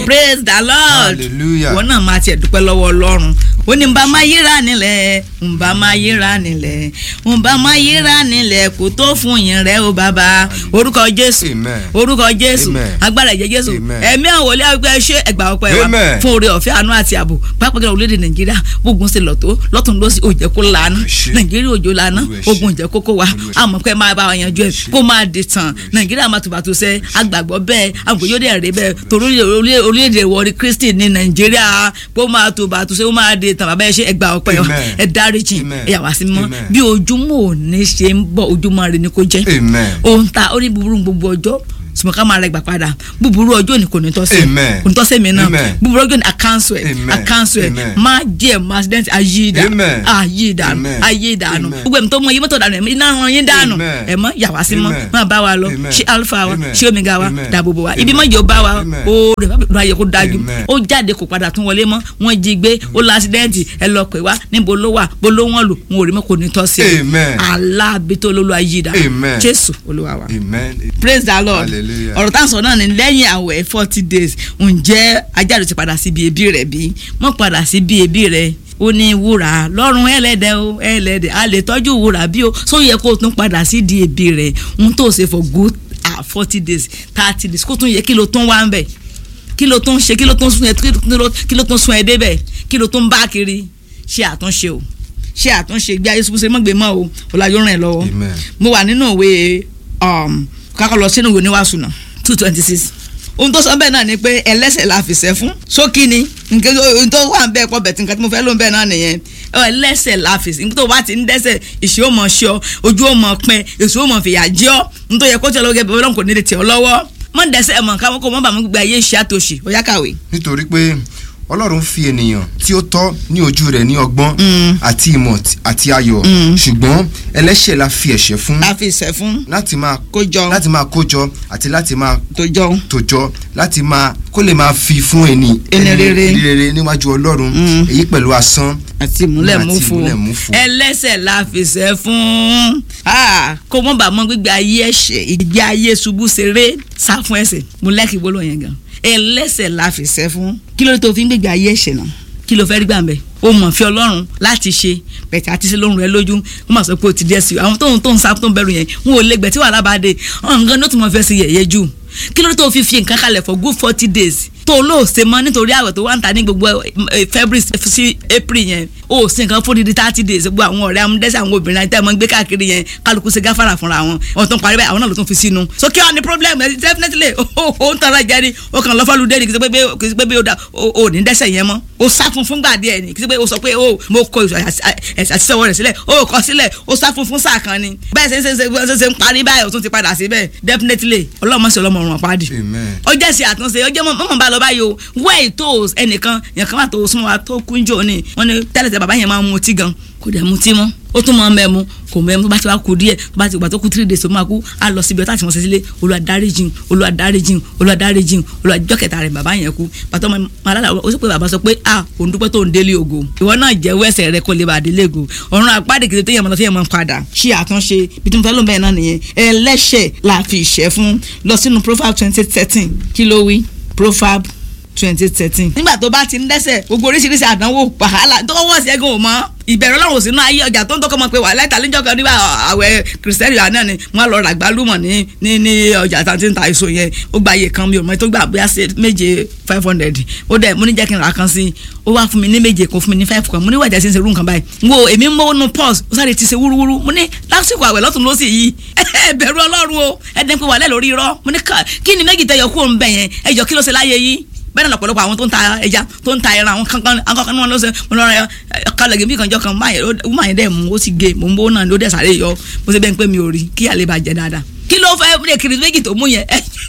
praise the lord Hallelujah. wọn náà máa tiẹ̀ dúpẹ́ lọ́wọ́ ọlọ́run ó ní nbà máa yíra nílẹ̀ nbà máa yíra nílẹ̀ nbà máa yíra nílẹ̀ kò tó fún yín rẹ o bàbá orúkọ jésù Amen. orúkọ jésù Amen. agbára ẹ̀jẹ̀ jésù Amen. ẹ̀mí àwọn wòlíì àgbẹ̀ ṣé ẹgbà ọpẹ́ wa Amen. fún oore ọ̀fẹ́ àánú àti ààbò pápá gẹ́gẹ́ orílẹ̀-èdè nàìjíríà gbógun ṣe lọ́tọ́ lọ́tún lọ́sí òjẹ́ kó lana ṣé. nàìjíríà òjò lana Olúwa ṣé. ogun òjẹ́ kókó wa Olúwa ṣé. àmọ́ pé máa bá wa yanjú ẹ̀ kó máa di tàn nàìjíríà máa tùbàtù sẹ́ agbàgbọ́ bẹ́ẹ̀ àgbòyóde ẹ̀rẹ́ bẹ́ẹ̀ torí orílẹ̀- orílẹ̀-èdè wọrí kristi ní nàìjíríà kó máa tùbàtù sẹ́ ó máa di tàn bàbá ẹ ṣe ẹgbà ọpẹ́ wa Amen. ẹ dáríjì Amen. ẹ yà wá sí mọ́ Amen. bí ojúmọ́ òní ṣe ń bọ̀ ojúmọ́ rẹ ni kó jẹ́ Amen. ohun ta ó ní búburú gbogbo ọjọ́ sùmọ́ ká máa rẹ gbà padà búburú ọjọ́ ni kò ní tọ́ sí Amen. kò ní tọ́ sí mi náà Amen. búburú ọjọ́ ni àkáǹsù ẹ̀ Amen. àkáǹsù ẹ̀ Amen. máa jẹ́ ẹ̀ máa accident ayé ìdá Amen. ayé ìdánù Amen. ayé ìdánù Amen. gbogbo ẹ̀mí tó mọ iye mọ́tò dànù ẹ̀mí iná ran yín dànù Amen. ẹ̀ mọ́ yàwá sí mọ́ Amen. máa bá wa lọ Amen. ṣé alpha wa Amen. ṣé omega wa Amen. dàbò bò wa ibi Amen. mọ́jọ bá wa Amen. oore ló ayẹ kó dájú Amen. ó jáde kò padà tún wọlé mọ́ wọ́n jí gbé ó lọ accident ẹ lọ pè wá níbo ló wà bó ló wọ́n lò wọn ò rí mọ́ kò ní tọ́ sí ẹ Amen. alábìtó lólu ayé ìdá Amen. jésù olúwa wa Amen. praise the lord Hallelujah. ọ̀rọ̀ tá à ń sọ náà ni lẹ́yìn àwẹ̀ forty days ǹjẹ́ ajáde ti padà síbi ebi rẹ̀ bí mọ̀ padà síbi ebi rẹ̀ ó ní wúrà lọ́rùn ẹlẹ́dẹ̀ o ẹlẹ́dẹ̀ a lè tọ́jú wúrà bí o so yẹ kó o tún padà sí di ebi rẹ̀ ń tó ṣe for good ah forty days thirty days kó tún yẹ kí ló tún wá ń bẹ̀ kí ló tún ṣe kí ló tún sún ẹ kí ló- kí ló tún sún ẹ débẹ̀ kí ló tún bá kiri ṣe àtúnṣe o ṣe àtúnṣe gbé ayé ṣubúṣe mọ́gbé mọ́ o ọ̀làjọ́ ràn ẹ́ lọ́wọ́ Amen. mo wà nínú ìwé um, kákọ́ lọ sínú ìwé oníwàásù náà two twenty six ohun tó sọ bẹ́ẹ̀ náà ni pé ẹlẹ́sẹ̀ la fìṣẹ́ fún sókí ni nǹkan tó- ohun tó wà ń bẹ́ẹ̀ pọ̀ bẹ̀tì nǹkan tí mo fẹ́ ló ń bẹ́ẹ̀ náà nìyẹn Ọ, ẹlẹ́sẹ̀ la fìṣẹ́ nígbà tó bá ti ń dẹ́sẹ̀ ìṣe ó mọ̀ ṣe ọ ojú ó mọ̀ pẹ́ èso ó mọ̀ fìyà jẹ ọ́ nítorí ẹ̀kọ́ tí ọlọ́gẹ́ bẹ̀rẹ̀ ọlọ́run kò ní lè tẹ̀ ọ́ lọ́wọ́ mọ̀ dẹ́sẹ̀ mọ̀ káwọn kò mọ̀ bàmú gbé ayé iṣẹ́ àtòṣì ó yá kàwé. nítorí pé ọlọ́run fi ènìyàn tí ó tọ́ ní ojú rẹ̀ ní ọgbọ́n àti ìmọ̀ t- àti ayọ̀ ṣùgbọ́n ẹlẹ́ṣẹ̀ la fi ẹ̀ṣẹ̀ fún la fìṣẹ́ fún láti máa kó jọ láti máa kójọ àti láti máa tó jọ tòjọ láti máa kó lè máa fi fún ẹni Ẹni rere. ẹni rere níwájú ọlọ́run èyí pẹ̀lú asán àti ìmúlẹ̀ Àti mú fún ìmúlẹ̀ mú fún. ẹlẹ́sẹ̀ la fìṣẹ́ fún Ah, kó mọ́ bá mọ́ gbígbé ayé ẹ̀ṣẹ̀ ìgbé ayé ṣubú ṣeré sá fún ẹ̀ṣẹ̀ mo lẹ́kì gbólóhùn yẹn gan ẹlẹ́sẹ̀ la fìṣẹ́ fún kí ló dé tó fi ń gbégbé ayé ẹ̀ṣẹ̀ náà kí ló fẹ́ rí gbàmbẹ́ o mọ̀ fi ọlọ́run láti ṣe bẹ̀tẹ̀ àti ṣe lóhùn rẹ lójú wọ́n máa sọ pé o ti dẹ́ sí i àwọn tóun tóun sá tóun bẹ̀rù yẹn wọn ò lè gbẹ̀ tí wàhálà bá dé ọ̀hún gan ló tún mọ̀ fẹ́ sí yẹ̀yẹ́ jù kí ló dé tó fi fi nǹkan kalẹ̀ for good forty days tó o lóò ṣe mọ́ nítorí àwẹ̀ tó wà ń ta ní gbogbo eh, February sí April yẹn o ò ṣe nǹkan fún dídí thirty days gbogbo àwọn ọ̀rẹ́ amúdẹ́sẹ̀ àwọn obìnrin àti àwọn gbé káàkiri yẹn kálukú ṣe gáfàrà fúnra wọn wọn tó ń parí báyìí àwọn náà ló tún fi sínú so kí wọn ní problem ẹ definitely o ò ń tọrọ jẹ ni o kàn lọ fọlù dé ni kì í ṣe pé kì í ṣe pé bí o da o ò ní dẹ́ṣẹ̀ yẹn mọ́ o sá fún fúngbà díẹ̀ ni kì í ṣe pé o sọ pé o mo kọ ẹ̀sà àtisẹ́wọ́ rẹ̀ sílẹ̀ o kọ sílẹ̀ o sá fún fún sáà kan ni bẹ́ẹ̀ ṣe ń ṣe ṣe ṣe ń parí báyìí o tún ti padà síbẹ̀ definitely ọlọ́mọ sí ọlọ́mọ ọ̀run àpáàdì Amen. ó jẹ́ sí àtúnṣe ó jẹ́ mọ̀ bá lọ báyìí o wẹ́ẹ̀ tó ẹnìkan yẹn kan wà tó súnmọ́ wa tó kú jò ní wọ́n ní tẹ́lẹ̀ bàbá yẹn máa ń mutí gan kò dẹ̀ mutí mọ́ ó tún máa ń mẹ́mu kò mẹ́mu tó bá ti wá kú díẹ̀ tó bá ti gbà tó kú three days tó máa kú á lọ síbi ọtá àti wọn ṣe sílé Olúwa dáríjìn Olúwa dáríjìn Olúwa dáríjìn Olúwa jọ́ kẹta rẹ̀ bàbá yẹn kú pàtó ọmọ alára ó sì pé bàbá sọ pé a òun dúpẹ́ tó ń délé ògo ìwọ náà jẹ́wọ́ ẹ̀ṣẹ̀ rẹ kó lè bá a délé ògo ọ̀run àpáàdé kìí téèyàn mọ̀ lọ téèyàn mọ̀ padà ṣe àtúnṣe bí tí mo fẹ́ ló ń bẹ̀rẹ̀ náà nìyẹn ẹlẹ́ṣẹ̀ la fi ìṣẹ́ fún lọ sínú Proverbs twenty thirteen kí ló wí Proverbs twenty thirteen. nígbà tó bá ti ń dẹ́ṣẹ̀ gbogbo oríṣiríṣi àdánwò wàhálà tó wọ́ sí ẹ̀gàn ò mọ́ ìbẹ̀rù ọlọ́run sínú ayé ọjà tó ń tọ́kọ́ mọ̀ pé wà láìta lẹ́jọ́ kan nígbà àwẹ̀ kìrìsìtẹ́nì àná ni wọ́n lọ rà gbálùmọ̀ ní ní ní ọjà tá a ti ń ta èso yẹn ó gba iye kan mi ò mọ tó gbà bóyá ṣe méje five hundred ó dẹ̀ mo ní jẹ́ kí n rà kan sí i ó wá fún mi ní méje kó fún mi ní five kan mo ní wàjà sí ń ṣe irú nǹkan báyìí wo èmi ń mọ́ nù pọ́s ó sáré ti ṣe wúrúwúrú mo ní lásìkò àwẹ̀ lọ́tún lọ́sì yìí ẹ bẹ̀rù ọlọ́run o ẹ dẹ́n pé wà lẹ́ lórí irọ́ mo ní kí ni méjì tẹ yọ kúrò ń bẹ̀ yẹn ẹ jọ kí ló ṣe láyé yìí bẹ́ẹ̀ náà lọ́pọ̀lọpọ̀ àwọn tó ń ta ẹja tó ń ta ẹran àwọn kankan àwọn kankan wọn ló ṣe mo lọ rẹ kalẹ̀ bí kanjọ́ kan máa yẹn dẹ̀ mú ó sì gé mò ń bó náà ló dẹ̀ sáré yọ mo ṣe bẹ́ẹ̀ pé mi ò rí kí àlè bá jẹ dáadáa kí ló fẹ́ lè kiri méjì tó mú yẹn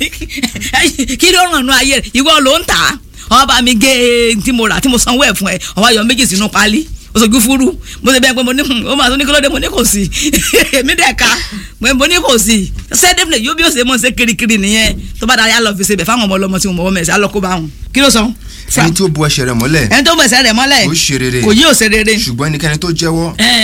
kí ló ràn nù ayé rẹ̀ ìwọ ló ń tà á ọba bá mi gé tí mo rà tí mo sanwó ẹ̀ fún ẹ ọba yọ méjì sínú pálí oṣojú fúru mo ṣe bẹ́ẹ̀ pé mo ní ó máa tó ní kílódé mo ní kò sí èmi dẹ̀ ka mo ní kò sí sẹ́dẹ̀fìlẹ̀ yóò bí ó ṣe mọ̀ ṣe kirikiri nìyẹn tó bá dáa yà lọ fi ṣe bẹ̀ fáwọn ọmọ ọlọmọ tí mo mọ̀ wọ́n mẹ̀sẹ̀ á lọ kó bá wọn kí ló sọ. ẹni tí ó bu ẹ̀ṣẹ̀ rẹ̀ mọ́lẹ̀ ẹni tó bẹ̀sẹ̀ rẹ̀ mọ́lẹ̀ ó ṣe rere kò yí ò ṣe rere. ṣùgbọ́n ẹnikẹ́ni tó jẹ́wọ́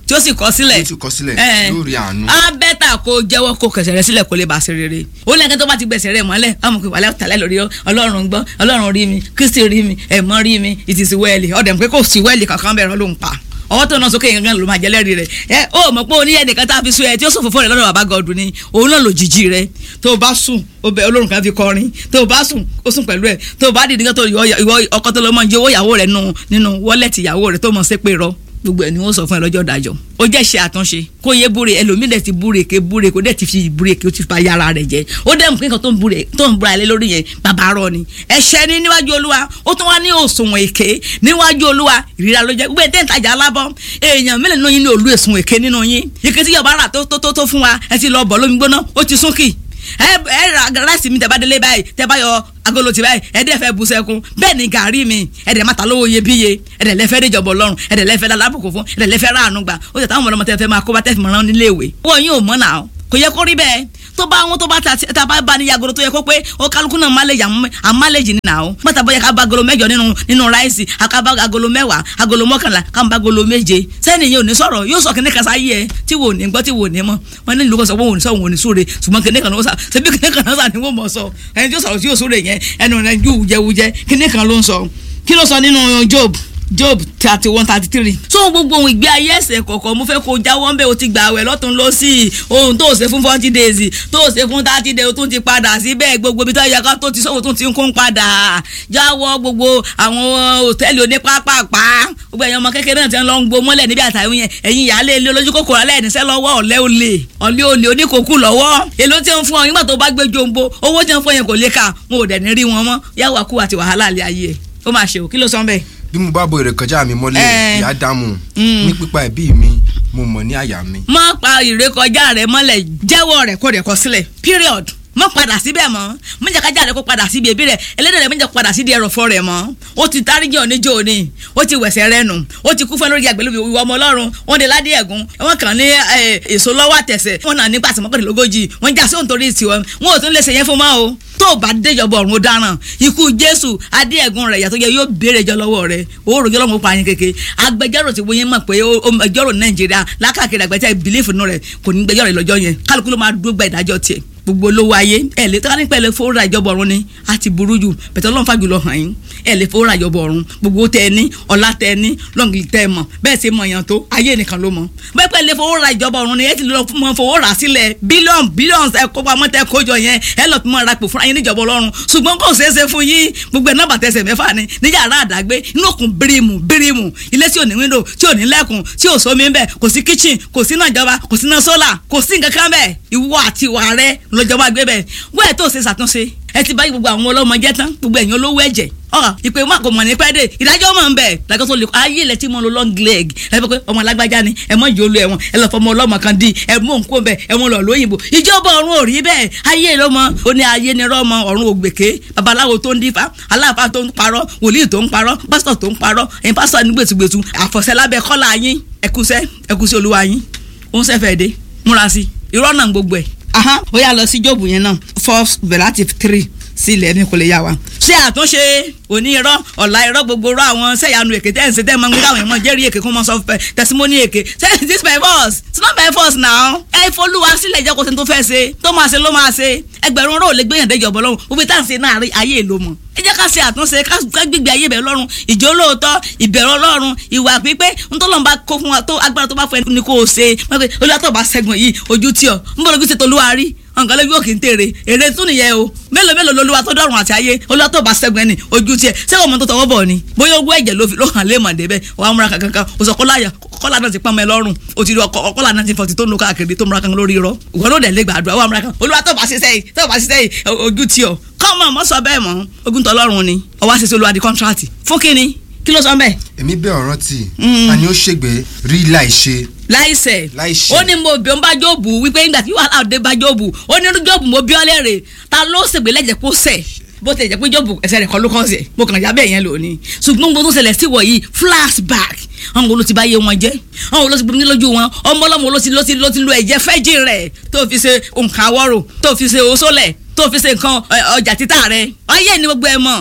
tí ó sì kọ sílẹ̀ Tí ó sì kọ sílẹ̀, Eh, yóò rí àánú. á bẹ́tà kó jẹ́wọ́ kó kẹsẹ̀ rẹ sílẹ̀ kó lè bá a ṣe rere ó lẹ́gẹ́ tó bá ti gbẹ̀sẹ̀ rẹ mọ́lẹ̀ ọmọ kò wàlẹ́ tàlẹ́ lórí ọ, ọlọ́run gbọ́ ọlọ́run rí mi kristi rí mi ẹ̀mọ́ rí mi ìtìsí wẹ́ẹ̀lì ọ̀dẹ̀ pé kò sí wẹ́ẹ̀lì kankan bẹ̀rẹ̀ ló ń pa ọwọ́ tó náà sókè yẹn gan ló máa jẹ́lẹ́rì rẹ̀ ẹ ó mọ̀ pé oníyẹn nìkan tá a fi sún ẹ tí ó sùn fòfò rẹ̀ lọ́dọ̀ bàbá gọ́ọ̀dù ni òun náà lò jìjì rẹ̀ tó o bá sùn ó bẹ olórùn kan fi kọrin tó o bá sùn ó sùn pẹ̀lú ẹ̀ tó o bá dìde tó ìwọ ìwọ ọkọ tó lọ mọ iye owó ìyàwó rẹ̀ nínú nínú wọ́lẹ̀tì ìyàwó rẹ̀ tó mọ̀ sí pé rọ gbogbo ẹ̀ ni wọ́n sọ fún ẹ lọ́jọ́ ìdájọ́ ó jẹ́ ṣe àtúnṣe kó yé búre ẹlòmíì dẹ̀ ti búre ké búre kó dẹ̀ ti fi búre ké ó ti fa yàrá rẹ̀ jẹ́ ó dẹ̀ mú kí nǹkan tó ń búre tó ń búra lé lórí yẹn bàbá rọ ni ẹ̀ṣẹ̀ ni níwájú olúwa ó tún wá ní òṣùwọ̀n èké níwájú olúwa ìríra ló jẹ́ gbogbo ẹ̀ tẹ́ǹtajà alábọ́ èèyàn mélòó nínú yín ní olú èsùn èké nínú yín ike tí yọ̀bá rà tó tó tó tó fún wa ẹ ti lọ bọ̀ lómi gbóná ó ti sún kì ẹ ẹ ra ráìsì mi tẹ bá délé báyìí tẹ bá yọ agolo ti báyìí ẹ dẹ fẹ́ bu sẹkún bẹ́ẹ̀ ni gàrí mi ẹ dẹ máa ta lówó iyebíye ẹ dẹ lẹfẹ déjọbọ lọ́rùn ẹ dẹ lẹfẹ lálábùkún fún ẹ dẹ lẹfẹ ráàánú gbà ó sì táwọn ọmọdé tẹ fẹ́ máa kó bá tẹ fi mọ rán nílé ìwé. owó yín ò mọ náà kò yẹ kó rí bẹ́ẹ̀ tó bá wọn tó bá ta ta bá bá ní yagolo tó yẹ kó pé ó kálukú náà máléjì àmáléjì ní nà ó mọ́tà bóyá ká bá agolo mẹ́jọ nínú nínú ráìsì ká bá agolo mẹ́wàá agolo mọ́kànlá ká bá agolo méje sẹ́ni yẹn ò ní sọ̀rọ̀ yóò sọ kíní kasa yí ẹ tí wò ní gbọ́ tí wò ní mọ́ wọn ní ìlú kan sọ pé òun sọ òun ò ní súre ṣùgbọ́n kíní kan ló sà ṣebí kíní kan náà sà ní wọ́n mọ̀ sọ ẹni tí ó sọ̀rọ̀ tí yóò súre yẹn ẹnu rẹ̀ ju wùjẹwùjẹ kíní kan ló ń sọ kí ló sọ nínú Job job thirty one thirty three. so gbogbo ohun ìgbé ayé ẹsẹ̀ kọ̀ọ̀kan mo fẹ́ kó jáwọ́ ń bẹ̀ o ti gbà wẹ̀ lọ́tún lọ sí i ohun tó o ṣe fún forty days tó o ṣe fún thirty days o tún ti padà síbẹ̀ gbogbo ibi tó yẹ ká tó ti sọ̀wọ́ tún ti ń kún padà jáwọ́ gbogbo àwọn hòtẹ́ẹ̀lì onípápápá gbogbo ẹ̀yàn ọmọ kékeré náà ti ń lọ ń gbó mọ́lẹ̀ níbi àtàwọn yẹn ẹ̀yin ìyáálé ilé olójú kòkòrò alẹ́ ìníṣẹ́ lọ́wọ́ ọ̀lẹ́ olè ọ̀lẹ́ olè oníkòkù lọ́wọ́ èló tí ń fún ọ nígbà tó bá gbé jombo owó tí ń fún yẹn kò lè kà wọn ò dẹ̀ ní rí wọn mọ́ yàwó àkú àti wàhálà àlẹ́ ayé ẹ̀ ó máa ṣe ò kí ló sọ bẹ́ẹ̀ bí mo bá bo èrè kọjá mi mọ́lẹ̀ Eh. ìyá dámù ní pípa ẹbí mi mo mọ̀ ní àyà mi. má pa ìrékọjá rẹ mọ́lẹ̀ jẹ́wọ́ rẹ̀ kó rẹ̀ kọ sílẹ̀ period mọ padà síbẹ̀ mọ́ mọ̀jàkájà rẹ̀ kó padà síbi ẹbí rẹ̀ ẹlẹ́dẹ̀ rẹ̀ mọ̀jà padà síbi ẹrọ̀fọ́ rẹ̀ mọ́ ó ti dáríjì oníjó òní ó ti wẹ̀sẹ̀ rẹ̀ nù ó ti kú fún lórí àgbélébùú ìwọ ọmọ ọlọ́run wọ́n de ládé ẹ̀gún wọ́n kàn ní eh, èso lọ́wọ́ àtẹ̀sẹ̀ wọ́n náà nípa àtìmọ́kànlélógójì wọ́n já sí òǹtorí tiwọn wọn ò tún lè ṣe yẹn fún mọ́ o tó o bá déjọba ọ̀run ó dáràn ikú jésù adé ẹ̀gún rẹ̀ yàtọ̀ yẹ yóò béèrè jọ lọ́wọ́ rẹ̀ òórò jọ lọ́wọ́ pa yín kéke agbẹjọ́rò ti wọ́n yẹn mọ̀ pé ó- ó ẹjọ́rò nàìjíríà lákàkiri àgbẹ̀tẹ̀ bìlífù nù rẹ̀ kò ní gbẹjọ́rò lọ́jọ́ yẹn kálukú ló máa dúró gba ìdájọ́ tiẹ̀ gbogbo olówó ayé ẹ lè tọ́ka nípa ẹ lè fowó ra ìjọba ọ̀run ni a ti burú jù bẹ̀tẹ̀ ọlọ́run fàjù lọ hàn yín ẹ lè fowó ra ìjọba ọ̀run gbogbo tẹ ẹ ní ọlá tẹ ẹ ní lọ́ngì tẹ ẹ mọ̀ bẹ́ẹ̀ sì mọ̀ yàn tó ayé nìkan ló mọ̀ bẹ́ẹ̀ pẹ́ lè fowó ra ìjọba ọ̀run ni ẹ ti lọ mọ fowó rà sílẹ̀ bílíọ̀nù bílíọ̀nù ẹ kó pamọ́ tẹ kójọ yẹn ẹ lọ tún mọ ra pò fúnra yín níjọba ọlọ́run ṣùgbọ́n kò ṣeé ṣe fún yín gbogbo ẹ̀ nọ́mbà tẹsẹ̀ mẹ́fà ni ní yàrá àdágbé inú òkun bírímù bírímù ilé tí ò ní wíńdò tí ò ní lẹ́kùn tí ò sómi ńbẹ̀ kò sí kíchìn kò sí náà ìjọba kò sí náà sólà kò sí nǹkan kan bẹ́ẹ̀ ìwọ àti ìwà rẹ lọ́jọba gbé bẹ́ẹ̀ wọ́n ẹ̀ tó ṣe ṣàtúnṣe ẹ ti báyìí gbogbo àwọn ọlọ́mọ jẹ́ tán gbogbo ẹ̀yin olówó ẹ̀jẹ̀ ọ̀rọ̀ ìpè wọn kò mọ̀ ní pẹ́ dé ìdájọ́ mọ̀ ń bẹ̀ ìdájọ́ tó lè kọ́ ayé ilẹ̀ tí mo lo long leg ẹ fẹ́ pé ọmọ alágbájá ni ẹ mọ̀ yóò lo ẹ̀wọ̀n ẹ lọ fọmọ ọlọ́mọ kan di ẹ mú nǹkó bẹ̀ ẹ mú lọ lóyìnbó ìjọba ọ̀run ò rí bẹ́ẹ̀ ayé ló mọ ó ní ayé ni rọ́mọ ọ̀run ògbèké babaláwo tó ń dífá aláàfáà tó ń parọ́ wòlíì tó ń parọ́ pásítọ̀ tó ń parọ́ ẹ̀yin pásítọ̀ ní gbèsùgbèsù àfọ̀sẹ́ lábẹ́ kọ́lá yín ẹkúsẹ́ ẹkúsẹ́ olúwa yín ó ń sẹ́fẹ̀ẹ́ dé múra sí irọ́ náà gbogbo ẹ̀ aha ó yà lọ sí jóòbù yẹn náà four relative three sí ilẹ̀ ní kò lè yà wá. ṣé àtúnṣe òní irọ́ ọ̀la irọ́ gbogbo irọ́ àwọn sẹ́yànù èké tẹ́ ẹ̀ ń ṣe tẹ́ ẹ̀ máa ń gbé káwọn èèyàn jẹ́rìí èké kó mọ́ sọ fẹ́ testimony èké say this my boss it's not my boss now. ẹ folúwa sílẹ̀ jẹ́ kó ṣe tó fẹ́ ṣe tó máa ṣe ló máa ṣe ẹgbẹ̀rún ọ̀rọ̀ ò lè gbéyàn déjọ́ bọ́ lọ́rùn gbogbo tá à ń ṣe náà ayé èlò mọ̀ ẹ jẹ́ ká ṣe àtúnṣe ká gbígbé ayé bẹ̀rẹ̀ lọ́rùn ìjó lóòótọ́ ìbẹ̀rù ọlọ́run ìwà pípé ntọ́lọ́n bá kó fún wa tó agbára tó bá fẹ́ ni kò ṣe wọ́n pe olùyàtọ̀ bá ṣẹ́gun yìí ojú tí ọ ń bọ̀ lójú ti tolúwa rí nǹkan lójú òkè ń tèrè èrè tún nìyẹn o mélòó mélòó lolúwa tó dọ̀rùn àti ayé olùyàtọ̀ bá ṣẹ́gun ẹni ojú tiẹ̀ ṣé ọmọ tó tọwọ́ bọ̀ ni bóyá ogún ẹ̀jẹ̀ ló fi ló hàn lé màdé bẹ́ẹ̀ wàá múra kankan kan o sọ kọ́láyà kọ́lá náà ti pọ́n mẹ́ lọ́rùn o ti rí ọkọ̀ kọ́lá náà ti fọ̀tì tó ń lo káàkiri tó múra kan lórí irọ́ ìwọ ló dẹ̀ lé gbàdúrà wàá múra kan olúwa tó bá ṣiṣẹ́ yìí tó bá ṣiṣẹ́ yìí ojú tí ọ kọ́mọ mọ́ sọ bẹ́ẹ̀ mọ́ ogun tọ́lọ́run ni ọwọ́ àṣìṣe olúwa di kọ́ńtrátì fún kínní kí ló sọ bẹ́ẹ̀ èmi bẹ́ẹ̀ ọ̀ràn tì ta ni ó ṣègbè rí láì ṣe láìsẹ̀ Láìṣẹ̀. ó ní mo bí ó ń bá jóòbù wípé nígbà tí wàhálà òde bá jóòbù ó ní jóòbù mo bí ọ léèrè ta ló ṣègbè lẹ́jẹ̀ kó sẹ̀ bó ti jẹ́ pé jóòbù ẹsẹ̀ rẹ̀ kọ́ ló kàn sí mo kàn já bẹ́ẹ̀ yẹn lónìí ṣùgbọ́n gbogbo tó ṣẹlẹ̀ sí wọ̀nyí flashback àwọn wo ló ti bá yé wọn jẹ́ àwọn wo ló ti gbomi lójú wọn ọmọ ọlọ́mọ ló ti ló ti ló ti lo ẹ̀jẹ̀ fẹ́jì rẹ̀ tó fi ṣe nǹkan àwọ̀rò tó fi ṣe oṣólẹ̀ tó fi ṣe nǹkan ẹ, ọjà títà rẹ̀ ayé ni gbogbo ẹ mọ̀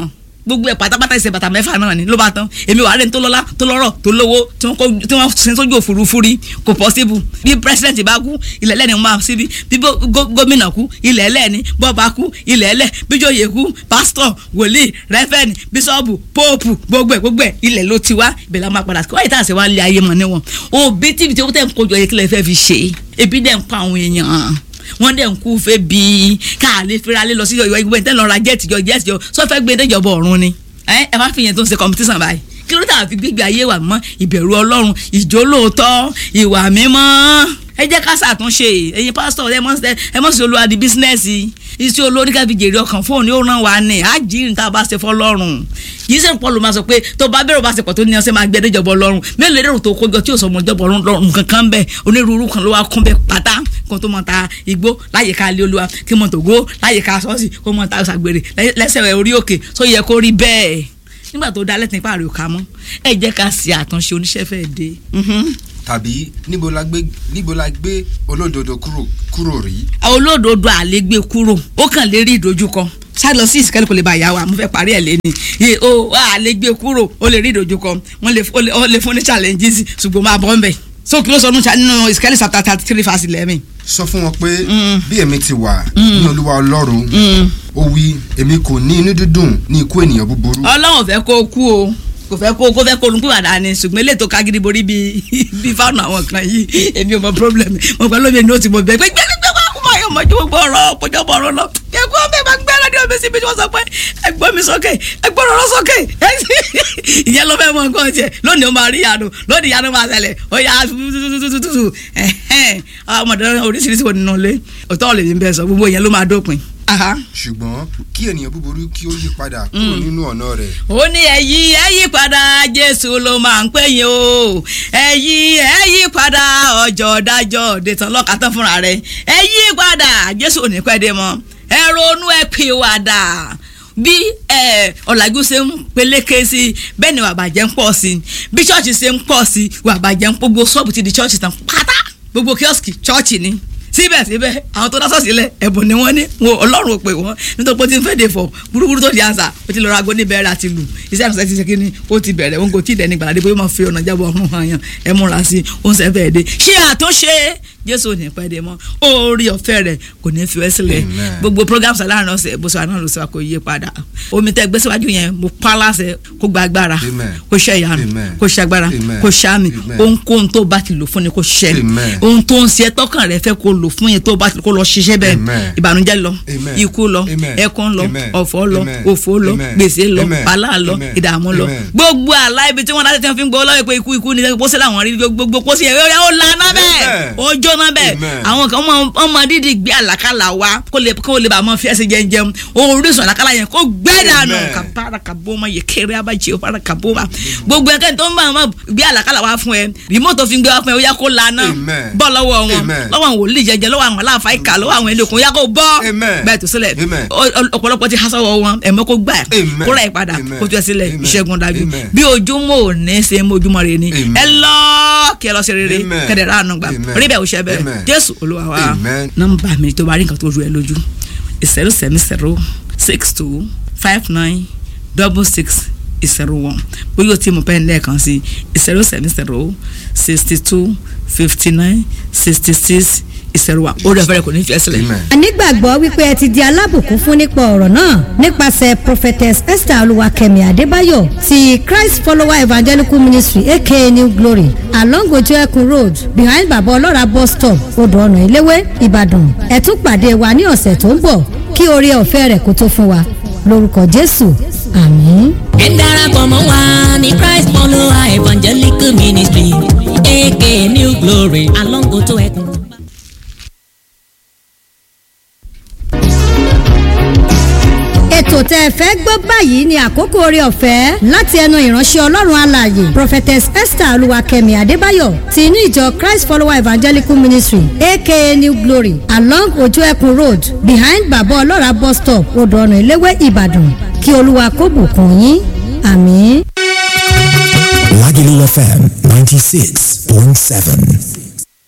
gbogbo ẹ̀ pátápátá ìṣe bàtà mẹ́fà náà ni ló bá tán èmi wà á rẹ̀ ní tó lọ́lá tó lọ́rọ̀ tó lówó tí wọ́n kó- tí wọ́n sin sójú òfurufú rí kò possible bí president bá kú ilẹ̀ ẹlẹ́ni máa síbi bí bó- gó- gómìnà kú ilẹ̀ ẹlẹ́ni bọ́ba kú ilẹ̀ ẹlẹ́ bíjòyè kú pásítọ̀ wòlíì rẹ́fẹ̀nì bíṣọ́ọ̀bù póòpù gbogbo ẹ̀ gbogbo ẹ̀ ilẹ̀ ló ti wá ibẹ̀ la máa padà sí wáyé tá a sì wá lé ayé mọ̀ níwọ̀n òbí tíbi tí ó tẹ̀ ń kojú ọyẹ kílẹ̀ fẹ́ fi ṣe ebi dẹ̀ ń pa àwọn èèyàn wọ́n dẹ̀ ń kú fẹ́ bí ká lè fira lé lọ sí ìwé ìgbẹ́ tẹ́lẹ̀ lọ́ra jẹ́ẹ̀tì jọ jẹ́ẹ̀tì jọ sọ́fẹ́ gbé déjọba ọ̀run ni ẹ ẹ má fi yẹn tó ń ṣe competition báyìí kí ló tà fi gbígbé ayé wa mọ́ ìbẹ̀rù ọlọ́run ìjólóòtọ́ ìwà mímọ́ ẹ jẹ́ ká ṣàtúnṣe ẹ̀yin pásítọ̀ ẹ mọ̀ ẹ mọ̀ sí olúwa di bísínẹ́sì iṣẹ́ olórí ká fi jèrè ọkàn fóònù yóò ràn wá ní àjíǹ tá a bá ṣe fọlọ́run yìí sẹ́ni pọ́ọ̀lù máa sọ pé tó bá bẹ̀rù bá ṣe pọ̀ tó ní ọ̀sẹ̀ máa gbé ẹdẹ́jọba ọlọ́run mélòó lérò tó kójọ tí òsọmọ ìjọba ọlọ́run kankan bẹ́ẹ̀ onírúurú kan ló wá kún bẹ́ẹ̀ pátá kó tó mọ̀ ta igbó láyìíká ilé olúwa kí mọ̀ tògó láyìíká ṣọ́ọ̀ṣì kó mọ̀ ta ṣàgbèrè lẹ́sẹ̀ orí òkè tó yẹ kó rí bẹ́ẹ̀ nígbà tó dá lẹ́tìn pààrọ̀ ká mọ́ ẹ jẹ́ ká ṣe àtúnṣe oníṣẹ́ fẹ́ dé. tàbí níbo la gbé níbo la gbé olódodo kúrò kúrò rí. olódodo àlégbé kúrò ó kàn lè rí ìdojúkọ ṣáà lọ sí ìsìkẹ́lẹ́ kò lè bá ìyá wa mo fẹ́ parí ẹ̀ lẹ́ni yé o àlégbé kúrò ó lè rí ìdojúkọ wọ́n lè ó lè- ó lè fún ní challenges ṣùgbọ́n máa bọ́ ń bẹ̀ so kí ló sọ nínú ìsìkẹ́lẹ́ chapter thirty three verse eleven. sọ fún wọn pé bí èmi ti wà ní olúwa ọlọ́run ó wí èmi kò ní inú dídùn ní ikú ènìyàn búburú. ọlọ́run fẹ́ kó kú o kò fẹ́ kó kó fẹ́ kó olùkú àdá ni ṣùgbọ́n eléyìí tó kágídí borí bíi bíi fáwọn àwọn kan yìí èmi ò mọ problem mo pẹ́ lómi ní o ti mọ bẹ́ẹ̀ pé gbẹ́gbẹ́ wá kó máa yọ ọmọ ju gbogbo ọ̀rọ̀ kọjọ́ bọ̀ ọ̀rọ̀ lọ kẹ́kọ́ ọmọ ẹ̀ máa gbẹ́ lọ́dún omi síbi tí wọ́n sọ pé ẹgbọ́n mi sókè ẹgbọ́n ọ̀rọ̀ sókè ìyẹn ló fẹ́ mọ nǹkan tiẹ̀ lónìí ó máa rí ìyanu lónìí ìyanu máa ṣẹlẹ̀ ó yà tututututu ọmọdé oríṣiríṣi wo nínú ilé òtọ́ ọ̀lẹ̀ yìí ń bẹ sọ gbogbo ìyẹn ló máa dópin. Aha ṣùgbọ́n kí ènìyàn búburú kí ó yí padà kúrò nínú ọ̀nà rẹ̀. ó ní ẹ̀yí ẹ̀yí padà jésù ló máa ń pè yín o ẹ̀yí ẹ̀yí padà ọjọ́ dájọ́ dètàn lọ́kàtàn fúnra rẹ̀ ẹ̀yí padà jésù ò ní pẹ́ dé mọ́ ẹ ronú ẹ pè wàdà bí ẹ ọ̀làjú ṣe ń peléke sí bẹ́ẹ̀ ni wàbàjẹ́ ń pọ̀ sí bí ṣọ́ọ̀ṣì ṣe ń pọ̀ sí wàbàjẹ́ ń pọ̀ gbogbo ṣọ́ọ̀bù ti di ṣọ́ọ̀ṣì tán pátá gbogbo kíọ́sìkì ṣọ́ọ̀ṣì ni síbẹ̀síbẹ̀ àwọn tó dásọ̀ sílẹ̀ ẹ̀bùn ni wọ́n ní wọn ọlọ́run ò pè wọ́n nítorí pé ó ti ń fèdè fọ̀ burúkú tó di àṣà ó ti lọ ra agbóni bẹ̀rẹ̀ àti lù iṣẹ́ ìrìnsẹ̀ ti ṣe kí ni ó ti bẹ̀rẹ̀ wọn kò tí ì dẹ́ni gbàdé bóyá ó máa fi ọ̀nà jábọ̀ ọ̀run hàn yàn ẹ múra sí i ó ń sẹ́fẹ̀ dé ṣé àtúnṣe jésù ò ní pẹ́ dé mọ́ orí ọ̀fẹ́ rẹ̀ kò ní fi wẹ́ sílẹ̀ Amen. gbogbo programs aláàrin ọ̀sẹ̀ bó sọ àná ló sọ kò yé padà omi tẹ gbé síwájú yẹn mo pa láṣẹ kó gba agbára Amen. kó ṣe ìyanu Amen. kó ṣe agbára Amen. kó ṣe àmì Amen. ohunkóhun tó bá ti lò fún ni kó ṣe Amen. ohun tó ń ṣe tọkàn rẹ fẹ́ kó lò fún yẹn tó bá ti kó lọ ṣiṣẹ́ bẹ́ẹ̀ Amen. ìbànújẹ́ lọ Amen. ikú lọ Amen. ẹkún lọ Amen. ọ̀fọ̀ lọ Amen. òfò lọ Amen. gbèsè lọ Amen. wàhálà lọ Amen. ìdààmú lọ Amen. gbogbo àlá ibi tí wọ́n dáṣẹ́ tí wọ́n fi ń gbọ́ lọ́wọ́ pé ikú ikú ni pósí làwọn rí gbogbo pósí yẹn ó lana bẹ́ẹ̀ Amen. ó jóná bẹ́ẹ̀ Amen. àwọn kan wọ́n wọ́n máa dídì gbé àlàkálà wá kó lè kó lè bá a máa fi ẹsẹ̀ jẹjẹun orísun àlàkálà yẹn kó gbẹ́ dànù Amen. kàbára kàbóma yẹ kéré abájẹ òbára kàbóma gbogbo ẹ̀kẹ́ tó ń bá wọn gbé àlàkálà wá fún ẹ rìmọ́tò fi ń gbé wá fún ẹ ó yá kó lana Amen. bọ́ lọ́wọ́ wọn Amen. lọ́wọ́ àwọn wòlíì jẹjẹ lọ́wọ́ àwọn aláàfáà ìkà lọ́wọ́ àwọn ẹlẹ́kùn ó yá kó bọ́ Amen. bẹ́ẹ̀ tó sílẹ̀ Amen. Ọ- ọ- ọ̀pọ̀lọpọ̀ ti hasọ́wọ́ wọn ẹ̀mọ́ kó gbà Amen. kó rà ẹ̀ padà Amen. kó tó ẹ sílẹ̀ Amen. ìṣẹ́gun dájú Amen. bí ojúmọ́ ò ní ṣe mọ́ ojúmọ́ rẹ ni Amen. ẹ lọ kí ẹ lọ sí rere Amen. kẹ́dẹ̀ rà ànú gbà Amen. rí bẹ́ẹ̀ ò ṣe bẹ́ẹ̀ Amen. jésù olúwa wa Amen. nọ́mbà mi tó bá rí nǹkan tó rú ẹ lójú zero seven zero six two five nine double six zero one bóyá o ti mú pẹ́ẹ́n lẹ́ẹ̀kan sí zero seven zero sixty two fifty nine sixty six zero one ó rẹ̀ fẹ́rẹ̀ kò ní fi ẹ́ sílẹ̀. Amen. a nígbàgbọ́ wípé ẹ ti di alábùkún fún nípa ọ̀rọ̀ náà nípasẹ̀ prophetess esther olúwakẹ́mi adébáyọ̀ ti christ follower evangelical ministry aka new glory along ojú ẹkùn road behind baba ọlọ́ra bus stop odò ọ̀nà eléwé ìbàdàn ẹ tún pàdé wa ní ọ̀sẹ̀ tó ń bọ̀ kí oore ọ̀fẹ́ rẹ̀ kó tó fún wa lórúkọ jésù àmín. ẹ darapọ̀ mọ́ wa ní christ follower evangelical ministry aka new glory along oto ẹkùn. ètò tẹ́ ẹ fẹ́ gbọ́ báyìí ni àkókò oore ọ̀fẹ́ láti ẹnu ìránṣẹ́ ọlọ́run alààyè prophetess esther olúwakẹ́mi adébáyọ̀ ti inú ìjọ christ follower evangelical ministry aka new glory along ojú ẹkùn road behind baba ọlọ́ra bus stop odò ọ̀nà eléwé ìbàdàn kí olúwa kó bùkún yín àmín. Lagelu FM 96.7.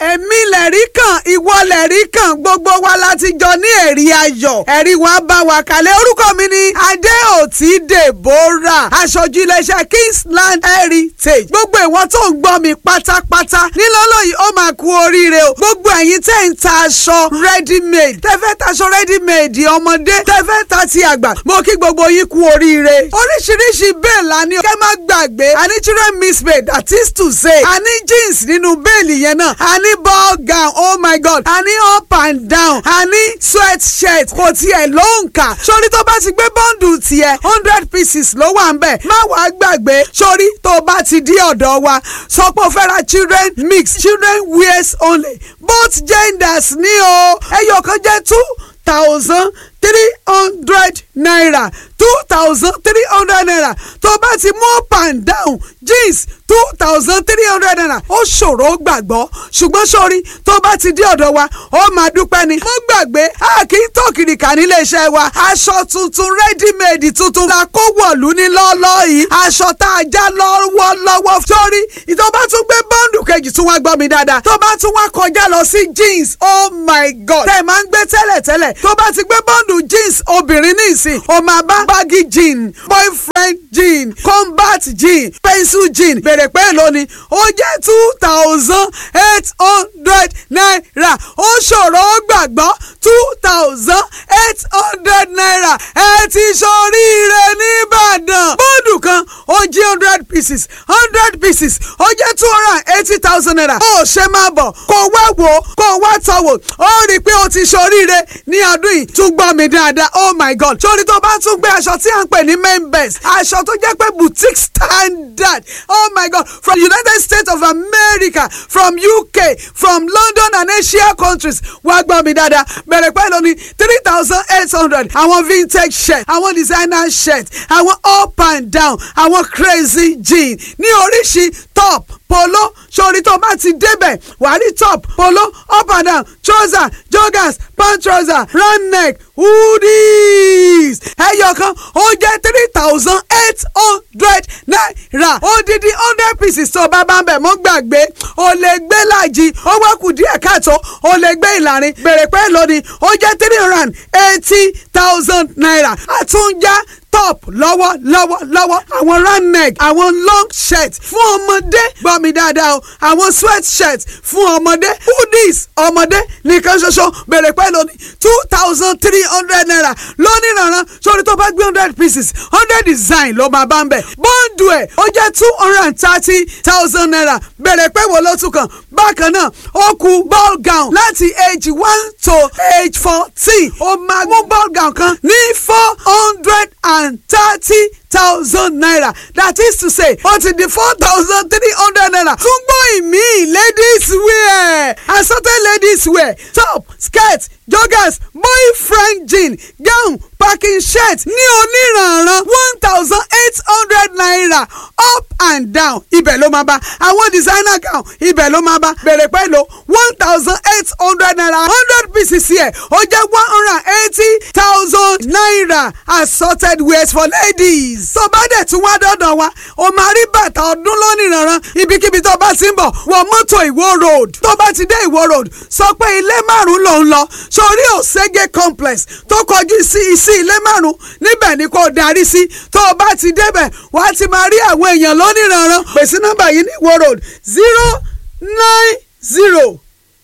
èmi lẹ̀rí kan ìwọ lẹ̀rí kan gbogbo wa láti jọ ní ẹ̀rí ayọ̀ ẹ̀rí wa bá wa kalẹ̀ orúkọ mi ni adéòtí deborah aṣojú iléeṣẹ́ kingsland heritage gbogbo ìwọ tó ń gbọ́ mi pátápátá nílọ́lọ́ yìí ó máa kú oríire o gbogbo ẹ̀yin tẹ́ ń ta aṣọ ready made tẹ́ fẹ́ taṣọ ready made ọmọdé tẹ́ fẹ́ ta ti àgbà mo kí gbogbo yín kú oríire oríṣiríṣi bẹ́ẹ̀ la ní kẹ́ má gbàgbé a ní children miss made that is to say a ní jeans nínú bẹ́ẹ̀lì yẹn náà a ní ball gown oh my god a ní up and down a ní sweat shirt kò tiẹ̀ ló ń kà sórí tó bá ti gbé bọ́ǹdù tiẹ̀ hundred pieces ló wà ń bẹ̀ má wàá gbàgbé sórí tó bá ti dí ọ̀dọ̀ wa sọ pé o fẹ́ ra children mix children wears only both genders ní o ẹyọ kan jẹ́ two thousand three hundred naira two thousand three hundred naira tó bá ti mú up and down jeans two thousand three hundred naira ó ṣòro gbàgbọ́ ṣùgbọ́n sórí tó bá ti dé ọ̀dọ̀ wa ó máa dúpẹ́ ni. mo gbàgbé a kì í tó kìrìkà nílé iṣẹ́ wa aṣọ tuntun ready-made tuntun la kó wọ̀lú ní lọ́ọ́lọ́ yìí aṣọ tá a já lọ́wọ́lọ́wọ́ sórí tó bá tún gbé bọ́ǹdù kejì tún wá gbọ́ mi dáadáa tó bá tún wá kọjá lọ sí jeans oh my god tẹ̀ máa ń gbé tẹ́lẹ̀tẹ́lẹ̀ tó bá ti gbé bọ́ǹdù jeans obìnrin ní ìsìn ó máa bá baggy jean boyfriend jean combat jean pencil jean bèrè pé èlò ni ó jẹ́ two thousand eight hundred naira ó ṣòro ó gbàgbọ́ two thousand eight hundred naira ẹ ti ṣoríire nìbàdàn bọ́ọ̀dù kan ó jí hundred pieces hundred pieces ó jẹ́ two hundred and eighty thousand naira ó ṣe máa bọ̀ kó wá wò ó kó wá tọ̀ wò ó rí i pé ó ti ṣoríire ní ọdún yìí tún gbọ́ mi dáadáa oh my god sórí tó bá tún gbé aṣọ tí à ń pè ní main best aṣọ tó jẹ́ pé boutique standard oh my god from united states of america from uk from london and asia countries wá gbọ́ mi dáadáa bẹ̀rẹ̀ pẹ̀lú ní three thousand eight hundred àwọn vintage shirt àwọn designer shirt àwọn up and down àwọn crazy jean ní oríṣi top polo sori tó bá ti débẹ̀ wàá rí top polo up and down trouser joggers pant trouser round neck hoodies ẹyọ kan ó jẹ́ three thousand eight hundred naira odidi hundred pieces tó bá bá ń bẹ̀ mọ́ gbàgbé o lè gbé láàjì ó wá kù díẹ̀ káàtó o lè gbé ìlàrin bèrè pé lónìí ó jẹ́ three hundred and eighty thousand naira àtúnjá top lọ́wọ́ lọ́wọ́ lọ́wọ́ àwọn round neck àwọn long shirt fún ọmọdé gbọ́ mi dáadáa o àwọn sweat shirt fún ọmọdé hoodies ọmọdé nìkan ṣoṣo bèrè pẹ́ lónìí two thousand three hundred naira lónìí rànran sórí tó bá gbé hundred pieces hundred design ló máa bá ń bẹ̀ bọ́ǹdù ẹ̀ ó jẹ́ two hundred and thirty thousand naira bèrè pẹ́ wo ló tún kàn bákan náà ó kù ball gown láti age one to age fourteen ó máa mú ball gown kan ní four hundred and and thirty thousand naira that is to say ó ti di four thousand three hundred naira tún gbọ́ ìmí ladies wear assorted ladies wear top skirt joggers boyfriend jean gown packing shirt ní oníranran one thousand eight hundred naira up and down ibẹ̀ ló máa bá àwọn designer gown ibẹ̀ ló máa bá bẹ̀rẹ̀ pẹ̀lú one thousand eight hundred naira hundred pieces yẹ ó jẹ́ one hundred and eighty thousand naira assorted wears for ladies. tó bá dẹ̀ tún wá dọ́dọ̀ wa o máa rí bàtà ọdún lónìranran ibikíbi tó bá ti ń bọ̀ wọ mọ́tò ìwó road tó bá ti dé ìwó road sọ pé ilé márùn-ún ló ń lọ sórí òṣègé complex tó kọjú sí sí ilé márùn-ún níbẹ̀ ni kò darí sí tó o bá ti débẹ̀ wà á ti máa rí àwọn èèyàn lónìranran pèsè nọ́mbà yìí ní ìwó road zero nine zero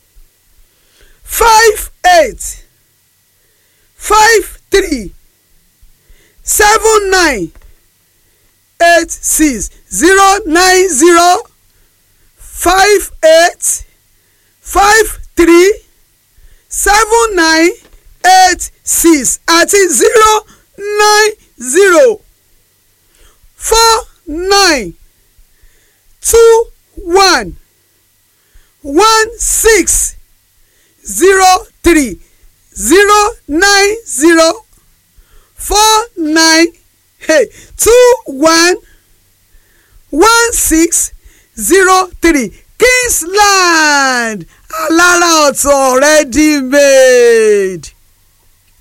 five eight five three seven nine eight six zero nine zero five eight five three seven nine eight six àti zero nine zero four nine two one one six zero three zero nine zero four nine hey, two one one six zero three Kingsland alára ọ̀tọ̀ ready made.